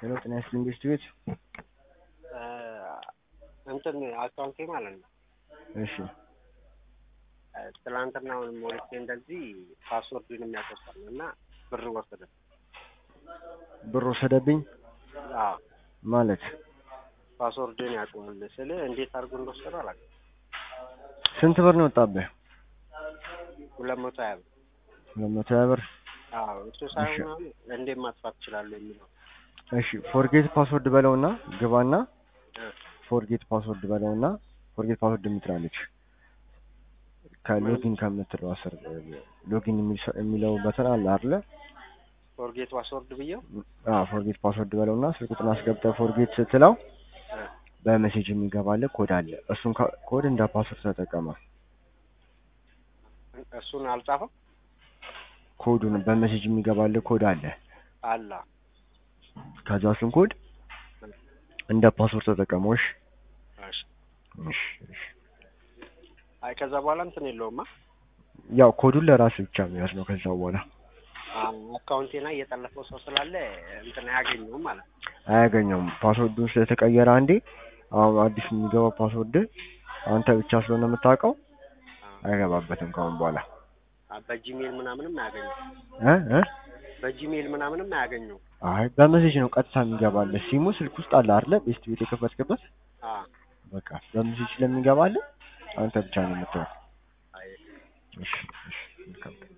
ሄሎ ጤና ይስጥልኝ ቤስት ቤት እንትን አካውንቴ ማለት ነው እሺ ትላንትና ሞልቼ እንደዚህ ፓስወርዱን የሚያቆጣል እና ብር ወሰደ። ብር ወሰደብኝ አዎ ማለት ፓስወርድን ያውቀዋል ስል እንዴት አድርጎ እንደወሰደ አላውቅም። ስንት ብር ነው ወጣብህ? ሁለት መቶ ሀያ ብር ሁለት መቶ ሀያ ብር አዎ እሱ ሳይሆን አሁን እንዴት ማጥፋት እችላለሁ የሚለው እሺ ፎርጌት ፓስወርድ በለውና ግባና ፎርጌት ፓስወርድ በለውና ፎርጌት ፓስወርድ የምትላለች ከሎጊን ከምትለው ስር ሎጊን የሚለው በተን አለ አይደለ? ፎርጌት ፓስወርድ ብዬው አዎ ፎርጌት ፓስወርድ በለውና ስልክ ቁጥሩን አስገብተህ ፎርጌት ስትለው በሜሴጅ የሚገባልህ ኮድ አለ። እሱን ኮድ እንደ ፓስወርድ ተጠቀመ። እሱን አልጻፈም ኮዱን በሜሴጅ የሚገባልህ ኮድ አለ። አላ ከዛ እሱን ኮድ እንደ ፓስወርድ ተጠቀመው። እሺ እሺ እሺ እሺ። አይ ከዛ በኋላ እንትን የለውማ ያው ኮዱን ለራስህ ብቻ መያዝ ነው። ከዛ በኋላ አካውንቴ ላይ እየጠለፈው ሰው ስላለ እንትን አያገኘውም ማለት ነው። አያገኘውም። ፓስወርዱን ስለተቀየረ አንዴ አሁን አዲስ የሚገባው ፓስወርድ አንተ ብቻ ስለሆነ የምታውቀው አይገባበትም ከአሁን በኋላ በጂሜል ምናምንም አያገኘው እ እ በጂሜል ምናምንም አያገኘው። አይ በሜሴጅ ነው ቀጥታ የሚገባልህ። ሲሙ ስልክ ውስጥ አለ አይደለ? ቤስት ቤት የከፈትክበት አዎ በቃ በሜሴጅ ስለሚገባልህ አንተ ብቻ ነው የምታየው። አይ እሺ እሺ መልካም